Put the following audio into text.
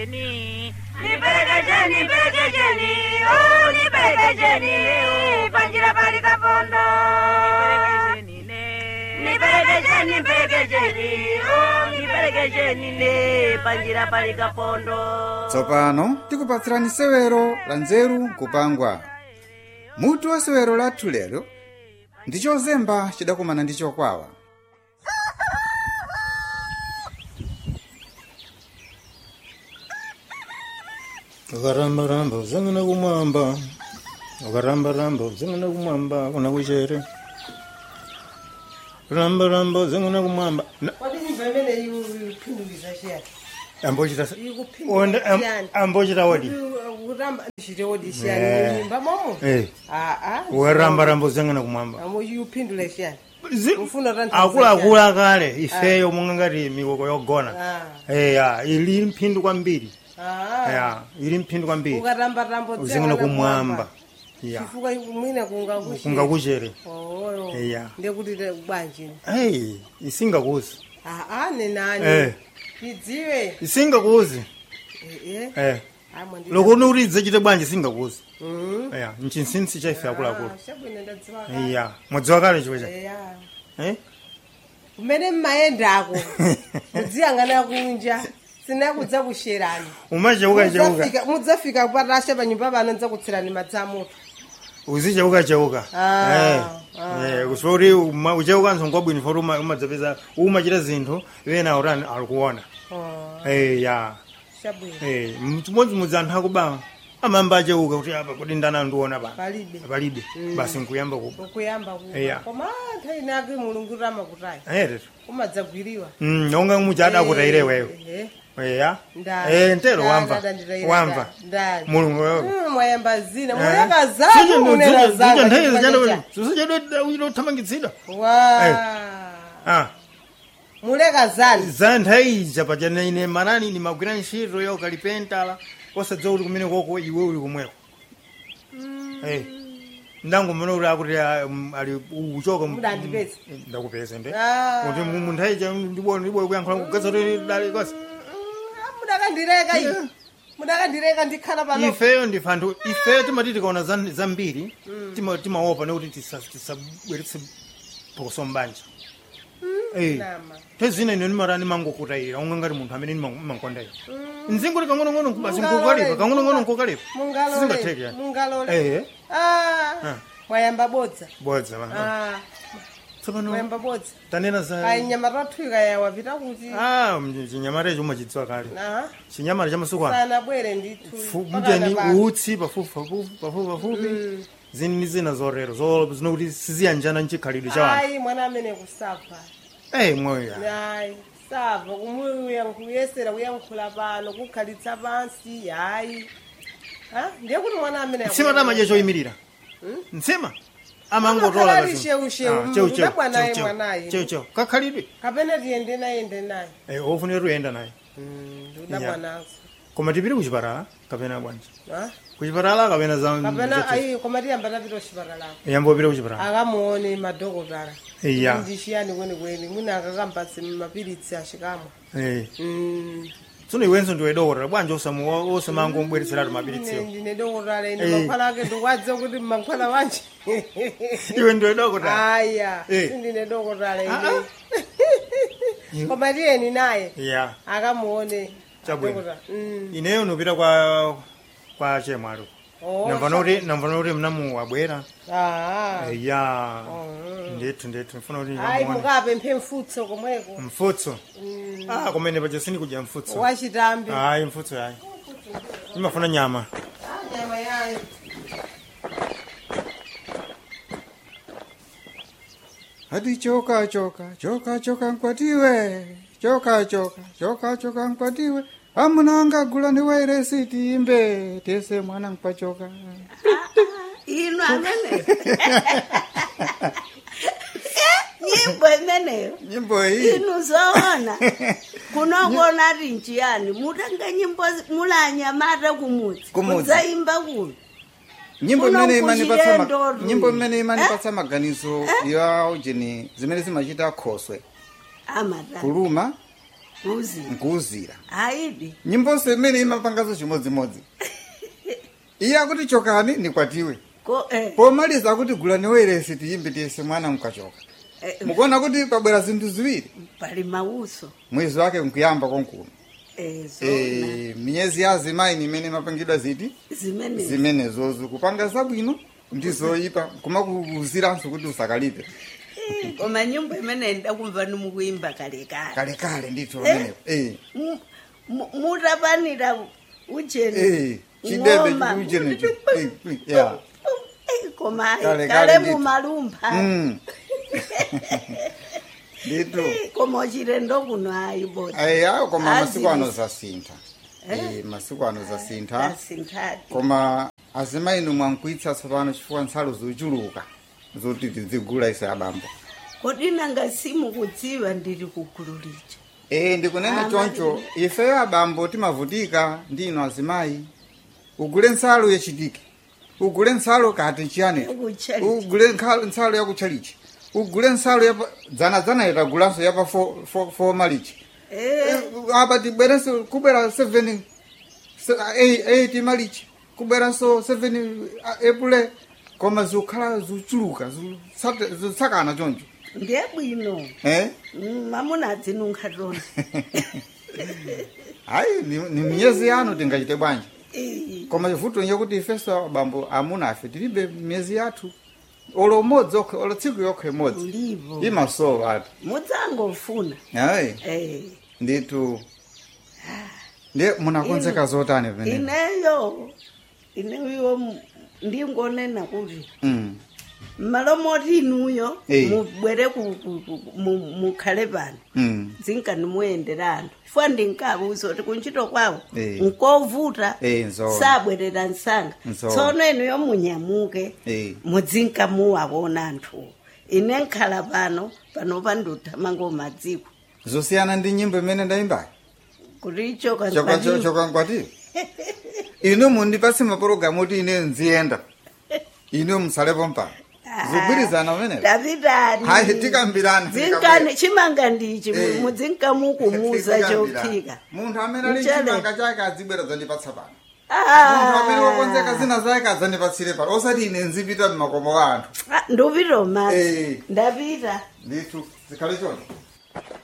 Nipelekesheni, nipelekesheni, oh, nipelekesheni, panjira pali kapondo. Nipelekesheni, nipelekesheni, oh, nipelekesheni, ne, panjira pali kapondo. tsopano tikupatsirani sewero la nzeru kupangwa mutu wa sewero lathu lero ndi chozemba chidakumana ndi chokwawa ukaramba-ramba uzangana kumwamba ukaramba-ramba uzangana kumwamba kuna kuchere ramba-ramba uzangana kumwamba Na- Kodi nyimbo imene ikuphinduliza chiyani? ambochita sa- Ikuphinduliza Onda- am- chiyani? ambochita wadi Kuramba chite wodi Eh. chiyani nyimba momo? Eh, Ah ah. ukaramba-ramba uzangana kumwamba Amo ikupindula chiyani? Zi- Ufuna tanthauza akuluakulu akale ifeyo monga ngati mikoko yogona Ah. eya ili mphindu kwambiri Ah. ya ili mphindu kwambiri Ukaramba rambo uzangana kumwamba ya Chifukwa mwina kunga kuchi. kunga kuchere Oh. Iya. Ndekuti bwanji. hey isingakuzi Ah ah ne nani? Eh. Tidziwe. isingakuzi Eh eh. eh Amwe ndi. loko nuridze chite bwanji singakuzi Mhm. ya nchinsinsi cha ife akuluakulu Ah, Shabwino ndadziwa. iya mwadziwa kale chiwecha Eya. eh kumene mmayendako mudziyang'ana kunja sinakudza kusherani umacheuka cheuka Mudzafika- mudzafika patasha panyumba pano ndidzakutsirani madzi amoto uzicheuka cheuka Ah, ah. eh kusva kuti uma- ucheukanso ngwabwino foti umadzapeza umachita zinthu ena urani alikuona Oh, eh ya chabwino eh chimodzimodzi anthu akuba amamba acheuka kuti apa kuti ndana ndiona pa palibe palibe basi nkuyamba kuba ukuyamba Iya. kuba koma nthawi nake mulungu ramakutayi eh umadzagwiriwa mm onga muchada kutaire iweyo Eh, eya ndani. eh ntero Ndani, wamva ndani, ndani, wamva ndani. mulungu wewe Mm, mwayamba zina Eh. muleka Zije zanu ndo- munena zije- zije zanga nthawi chifukwa zijana cha- bwino. Zisije uthamangitsidwa wa ah muleka zanu za nthawi ija pachana ine manani nimagwira ntchito ya ukalipentala osadziwa kuti kumene koko iwe uli kumweko Eh. ndango mene uli akuti ah, mm, ali uchoka mu- Mudandipeza. Eh, ndakupeza nde Ah. kuti mu- mu nthawi ija ndibona ndibona kuyankhula kugeza kuti dali kosi mudakandireka iyi mudakandireka ndikhala pano ifeyo ndife anthu ifeyo timati tikaona za- zambiri tima- timaopa nekuti tisa- tisabweretse phokoso mbanja Eh. Nama. tezina ine nimarani mangokutayira unga ngati munthu amene nimankondayo nzingoti kang'onong'ono basi Mungalole, nkukalipa kang'onong'ono munga- nkukalipa mungalole Sizingatheki yani. mungalole Eh. Ah, Ah. mwayamba bodza bodza bana Ah, tsopano mwayamba bodza tanena za ayi nyama tathuika yawa pita kuti ah mji- chinyamata icho umachidziwa kale Ah, chinyamata cha masuku ano sanabwere ndithu Fu- pakana mjani pa- utsi pafupi pafupi pafupi pafupi zini ni zina zorero zo zinokuti siziyanjana nchikhalidwe cha wanthu ayi mwana amene kusapha eh moyo ya ayi sapha kumuyesera kuyankhula pano kukhalitsa pansi ayi Ah, ndiye kuti mwana amene ntsima tamaja choyimirira ntsima amangotola Amakhala basi. ali shewu-shewu, Ah, chewu- chewu, udabwa naye chewu- chewu. mwanaye. chewu chewu kakhalidwe kapena tiyende naye ende naye eh ofunira tuyenda naye udabwa Yeah. nazo koma tipite kuchipatala kapena bwanji Ah? kuchipatala kapena za kapena ayi koma tiyamba tapita kuchipatala yambopita kuchipatala akamuone madhokotala iya ndishiyani kwenikweni mwina akakampatse mapiritsi ashikamwa eh Mm. tsono iwenso ndiwe dokotala bwanji osamu osamangobweretseratu mapiritsiwo Ine ndine dokotala ine Eh. mankhwala ake ndikwadze kuti mankhwala wanje iwe ndiwe dokotala aya Eh. sindine dokotala Ah, ine koma tiyeni naye iya akamuone Chabwino. dokotala. Mm. ineyo nupita kwa kwa chemwalo Oh, namvana kuti namvana kuti mnamu wabwera Ah. iya Oh. ndithu ndithu ndifuna kuti ayi ndamuone. mukapemphe mfutso komweko mfutso ah kumene paja sindikudya mfutso wachitambi hayi mfutso hayi imafuna nyama Ah, nyama yayo ati choka choka choka choka nkwatiwe choka choka choka choka nkwatiwe amuna angagula ndi wairesi timbe tese mwana nkwachoka ino ameneyo nyimbo imeneyo nyimbo iyi inu zoona kunongona ri njiyani mutanga nyimbo mulanyamata kumudzi Kumudzi. mudzaimba kuno nyimbo Kuno imene imanipatsa ma- kuchilendo nyimbo imene imanipatsa maganizo ya ujeni zimene zimachita khoswe amata kuluma kuuzira nkuuzira aidi nyimboso imene imapangaso chimodzimodzi iye akuti chokani nikwatiwe ko eh, pomaliza akuti gulani wairesi tiyimbe tiyese mwana mkachoka eh, mukuona kuti pabwera zinthu ziwiri pali mauso mwezi wake nkuyamba konkuno eh, zona e, miyezi ya azimayi imene imapangidwa ziti zimene zimenezozo kupanga zabwino ndi zoyipa kumakuuziranso kuti usakalipe Eh, koma nyimbo imene ndakumva nimukuyimba kalekale kalekale ndithu pamenepo eh. Mu- mu- mutapanira ujeni Eh, chidebe ng'oma. chiujenecho Eh, eh, yeah. Eh, koma ayi, Kale, kale kale ndithu. mumalumpha Mm. ndithu Eh, koma uchilendo kuno ayi boti ayi koma Azi- masiku ano zasintha Eh, masiku ano zasintha asinthadi koma azimayinu mwankuitsa tsopano chifukwa nsalu zochuluka zoti tidzigula ise abambo kodi nanga simukudziwa ndili kugulu lija e ndikunena Ah, choncho ifeyo abambo timavutika ndino azimayi ugule nsalu yachitike ugule nsalu kati chiyani Yakutchalichi. ugule nkha- nsalu yakutchalichi ugule nsalu yapa dzanadzana itagulanso yapa fo- fo- fomalichi Eh, apa tibwerenso kubwera 7 8 malichi kubweranso 7 epule koma zikukhala zochuluka zosate- zotsakana choncho ndiye bwino eh? Mm, mamuna adzinunkha tona hayi ni ni miyezi yanu tingachite bwanji Eh, koma chivuto nye kuti ifeso abambo amuna afe tilibe miyezi yathu olo umodzi okhe olo tsiku yokhe imodzi ulivo imasowa ati mudzangofuna ayi Eh, nditu ndiye munakonzeka zotani pamene ineyo ineyo mu- ndingonena kuti mm. mmalo moti inuyo Eh. mubwere ku- ku- ku- mu- mukhale pano mm. zinkani muyendera anthu chifukwa ndinkabuza kuti kuntchito kwawo Eh. nkovuta Eh, nzoona. sabwerera msanga Nzoona. tsono inuyo munyamuke Eh. mudzinka muwawona anthuwo ine nkhala pano panopa nduthamanga umadziko zosiyana ndi nyimbo imene ndayimbayo kuti choka choka nkwati- choka nkwati inu mundipatse mapulogalamu kuti ine nziyenda inu musalepo mpano zigwirizana pamenepo tapitani hayi tikambirani zinkani chimanga ndichi Eh. mudzinkamukumuza Tikambirana. chophika munthu amene ali Mchele. chimanga chake adzibwera zandipatsa pano Ah. munthu amene wakonzeka zina zake adzandipatsire pano osati ine nzipita m'makomo ka anthu Ah, ndupita umati Eh. ndapita ndithu zikhale choncho